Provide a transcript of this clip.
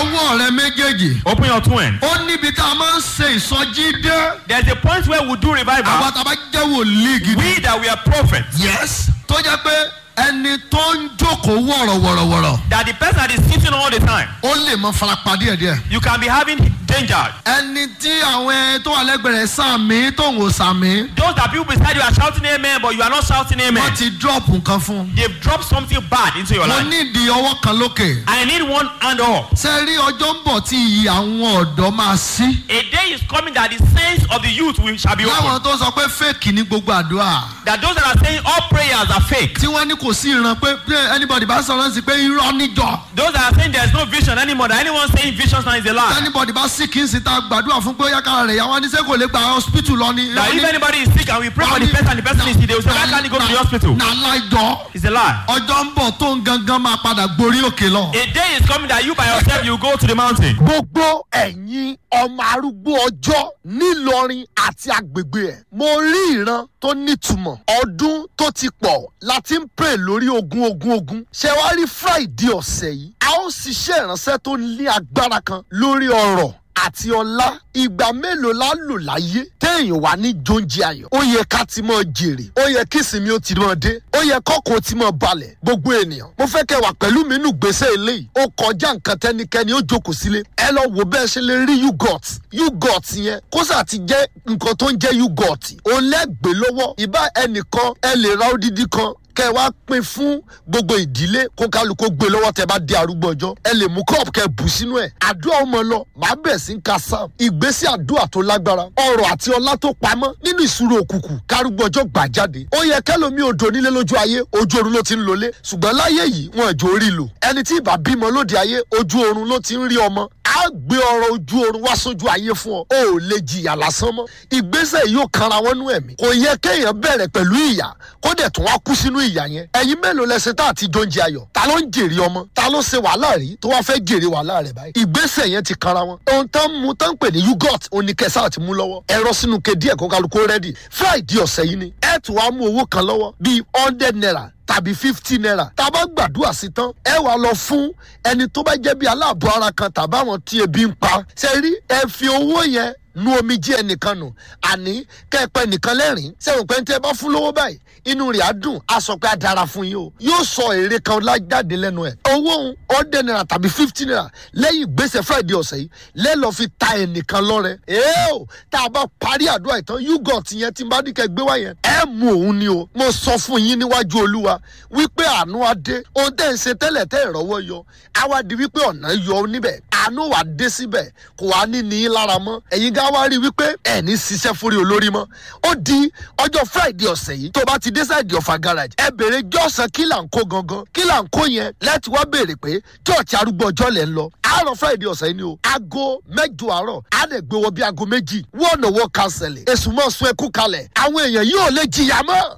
ọwọ́ rẹ méjèèjì. Open your two hands. ó níbi tá a máa ń ṣe ìsọjí dé. There's a point where we do àwa revival. tá a bá jẹ́ wòlíì gidi. We that we are prophets. yes. tó jẹ́ pé ẹni tó ń jókòó wọ̀rọ̀wọ̀rọ̀wọ̀rọ̀ That the person that is sitting all the time, ó lè mọ farapa díẹ̀díẹ̀. you can be having danger. ẹni tí àwọn ẹ tó wà lẹ́gbẹ̀rẹ̀ sàmì tó ń wò sàmì. Those that people beside you are shouting amen, but you are not shouting amen. wọ́n ti drop nǹkan fún un. They've dropped something bad into your mo life. nídìí ọwọ́ kan lókè. I need one hand up. ṣe rí ọjọ́ ń bọ̀ tí iyì àwọn ọ̀dọ́ máa sí. A day is coming that the sense of the youth will, shall be láwọn opened. tó sọ pé fake ní gbogbo àdúrà. That those that are saying all prayers are fake. tí wọ́n ní kò sí ìran pé pé anybody bá sọ̀rọ̀ sí pé irọ́ níjọ. Those that are saying there's no vision anymore, that anyone saying visions now is a lie. anybody bá sí kí n sì ta gbàdúrà fún pé ó yá kára rẹ̀ yá wọ́n ní sẹ́ kò lè gba hospital lọ ni. That if anybody is sick and we pray for the person and the person is sick, they will say, why can't he go to the hospital? na láìjọ It's a lie. ọjọ́ ń bọ̀ tó ń gangan máa padà gborí òkè lọ. A day is coming that you by yourself you go to the mountain. gbogbo ẹ̀yin ọmọ arúgbó ọjọ́ nílọrin àti agbègbè ẹ̀ mo rí ìran tó nítumọ̀ ọdún tó ti pọ̀ láti ń pè lórí ogun ogun ogun ṣé wàá rí friday ọ̀sẹ̀ yìí a ó ṣiṣẹ́ ìránṣẹ́ tó ní agbára kan lórí ọ̀rọ̀ àti ọlá ìgbà mélòó la lò láyé téèyàn wà ní jóúnjẹ ayọ̀ ó yẹ ká ti mọ jèrè ó yẹ kí ìsinmi ó ti mọ dé ó yẹ kọ́kọ́ ti mọ balẹ̀ gbogbo ènìyàn mo fẹ́ kẹ́ wà pẹ̀lú mi nù gbèsè eléyìí ó kọjá nǹkan tẹ́nikẹ́ni ó jókòó sílé ẹ lọ wò bẹ́ẹ̀ ṣe lè rí yugot yugot yẹn kó sà ti jẹ́ nǹkan tó ń jẹ́ yugot òun lẹ́gbẹ̀ẹ́ lọ́wọ́ ìbá ẹnìkan ẹ lè ra odidi kan kẹ wá pín fún gbogbo ìdílé kó kálukó gbé lọ́wọ́ tẹ bá dé arúgbó ọjọ́ ẹ lè mú cup kẹ bù sínú ẹ̀ àdúrà ọmọ lọ màá bẹ̀ sí ń ka sam ìgbésí àdúrà tó lágbára ọrọ̀ àti ọlá tó pamọ́ nínú ìṣúró òkùnkùn kárúgbó ọjọ́ gbà jáde ó yẹ kẹlòmí odò nílé lójú ayé ojú oorun ló ti ń lọlé ṣùgbọ́n láyé yìí wọn ìjọ orí lò ẹni tí ìbá bímọ lóde ayé ojú oorun ló ti ń rí ọmọ á gbé ọrọ̀ ojú oorun wá sójú ayé fún ọ o ò lè jìyà lásán mọ́ ìgbésẹ̀ yóò kanra wọn nú ẹ̀mí kò yẹ kéèyàn bẹ̀rẹ̀ pẹ̀lú ìyà kó dẹ̀ tún wá kú sínú ìyà yẹn ẹ̀yin mélòó lẹsẹ̀ tá àti jóúnjẹ ayọ̀ ta ló ń jèrè ọmọ ta ló ṣe wàhálà rí tó wá fẹ́ jèrè wàhálà rẹ̀ báyìí ìgbésẹ̀ yẹn ti kanra wọn ohun tán mú tán pè ní yugot oníkẹsà àti mú lọ́wọ́ ẹ̀rọ sínú ke díẹ̀ kó kálukó rẹ́dì friday ọ̀sẹ̀ yìí ni ẹ̀ tún wá mú owó kan lọ́wọ́ bíi hundred naira tàbí fifty naira tá a bá gbàdúrà sí tán ẹ wàá lọ fún ẹni tó bá jẹ́ bí aláàbọ̀ ara kan tàbí àwọn tí ebi ń pa ṣe rí ẹ fi owó yẹn nu omi jí ẹnìkan nù àní kẹ́ẹ̀pẹ́ nìkan lẹ́rìn sẹ́wọ̀n pé tẹ́ ẹ bá fún lówó báyìí inú rẹ̀ á dùn á sọ pé á dára fún yín o yóò sọ èrè kan lájáde lẹ́nu ẹ̀ owó òun ọ̀dẹ̀ naira tàbí fifty naira lẹ́yìn ìgbésẹ̀ friday ọ̀sẹ̀ yìí lẹ́lọ́ fi ta ẹnìkan lọ́rẹ èé o tá a bá parí àdúrà ìtàn yugot yẹn tí n bá ní kẹ́ gbé wá yẹn ẹ mú òun ni o mo sọ fún yín níwájú olúwa wípé àánú á dé ohun tẹ́ ń ṣe tẹ́lẹ̀ tẹ́ ìrọ́wọ́ yọ á wá di wípé ọ̀nà yọ níbẹ̀ àánú wà dé síbẹ̀ kò wá ní ní í lára mọ́ ẹ̀yin gá wá rí wípé ẹ̀ ní ṣiṣẹ́ fúri olórí mọ́ ó di ọjọ́ friday ọ̀sẹ̀ yìí tó bá ti dé sáìdì ọ̀fà garage ẹ béèrè jọ́sàn kí là ń kó gangan kí là ń kó yẹn láti wá béèrè pé church arúgbó ọjọ́ lẹ̀ ń lọ àárọ̀ friday ọ̀sẹ̀ yìí ni o aago mẹ́jọ àárọ̀ á lè gbé wọ bí aago méjì wọ́n náwó kanṣẹ̀lẹ̀ èsùn mọ́ sun ẹkú kalẹ̀ àwọn èèyàn yóò lè jìyà mọ́